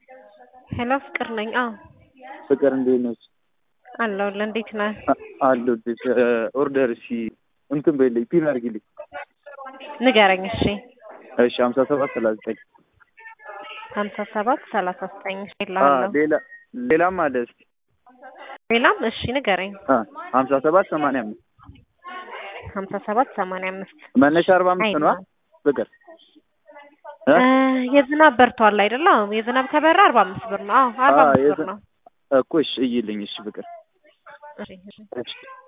ሄሎ ፍቅር ነኝ። አዎ ፍቅር እንዴት ነች? አለሁልህ። እንዴት ነህ? አለሁልሽ። ኦርደር እሺ እንትን በይልኝ ፒን አድርጊልኝ። ንገረኝ። እሺ እሺ ሀምሳ ሰባት ሰላሳ ዘጠኝ ሀምሳ ሰባት ሰላሳ ዘጠኝ አ እልሃለሁ። ሌላ ሌላም አለ እስኪ ሌላም እሺ ንገረኝ። አ ሀምሳ ሰባት ሰማንያ አምስት ሀምሳ ሰባት ሰማንያ አምስት መነሻ አርባ አምስት ነው አይደለም። ፍቅር እ? እ የዝናብ በርቷል አይደለ? አዎ የዝናብ ከበራ አርባ አምስት ብር ነው። አዎ አርባ አ አምስት ብር የዝ- ነው። እኮ እሺ እይልኝ እሺ ፍቅር እሺ እሺ እሺ